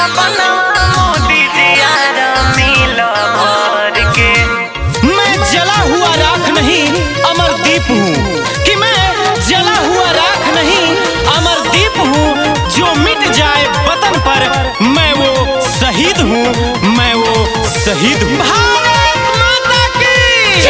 सपना मोदी जियारा मिला भर के मैं जला हुआ राख नहीं अमरदीप हूँ कि मैं जला हुआ राख नहीं अमरदीप हूँ जो मिट जाए वतन पर मैं वो शहीद हूँ मैं वो शहीद हूँ भारत माता की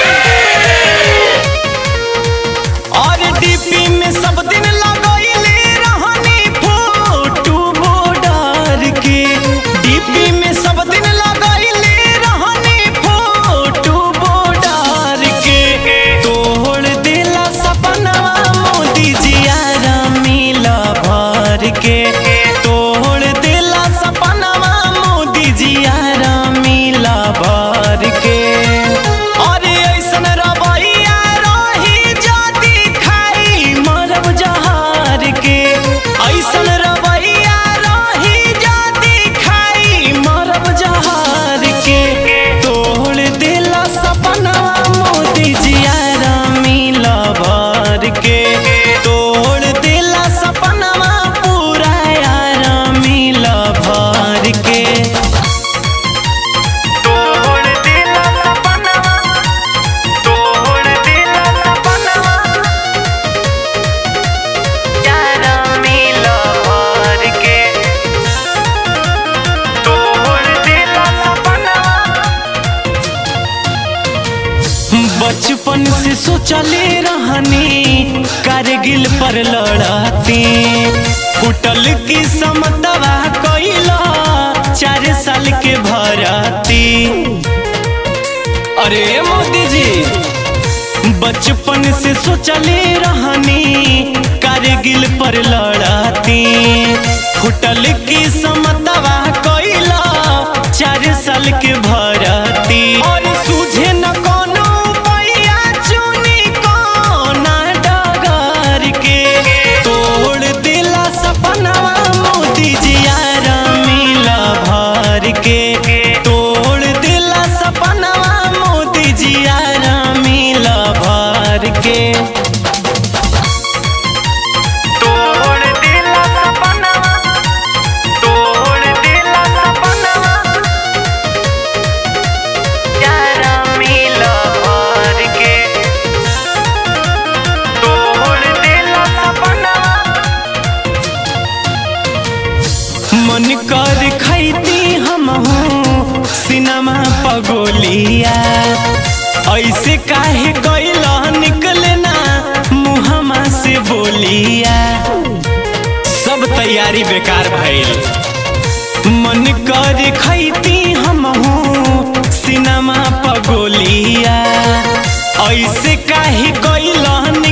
और डीपी में सब दिन लगैले रहनी फोटो बॉर्डर के डीपी में सब दिन लगैले रहनी फोटो बॉर्डर के तोड़ दिला सपनवा मोदी जियारा मिला भर के तोड़ दिला सपनवा मोदी जियारा मिला भर के अरे ऐसन रवैया रही जाती खाई मरब जहार के ऐसन रवैया रही जाती खाई मरब जहार के तोड़ दिला सपनवा मोदी जियारा मिला भर के तोड़ दिला सपनवा पूरा यारा मिला भर के तोड़ दिला सपना तोड़ दिला सपना यारा मिला भर के तोड़ दिला सपना बचपन से सोचले रहनी कारगिल पर लड़ाती फुटल की समतवा कैला चार साल के भराती अरे मोदी जी बचपन से सोचले रहनी कारगिल पर लड़ाती फुटल की समतवा कैला चार साल के भराती और सूझे न कोनो पैया चुनी कोना डगर के तोड़ दिला सपनवा मोदी जियारा मिला भर के तोड़ दिला सपनवा मोदी जियारा मिला भर के तोड़ दिला सपना तोड़ दिला सपना यारा मिला भर के तोड़ दिला सपना मन कर खैती हम सिनेमा पगोलिया ऐसे काहे कैला निकले ना मुहमा से बोलिया सब तैयारी बेकार भइल मन कर खैती हम सिनेमा पगोलिया ऐसे काहे कैला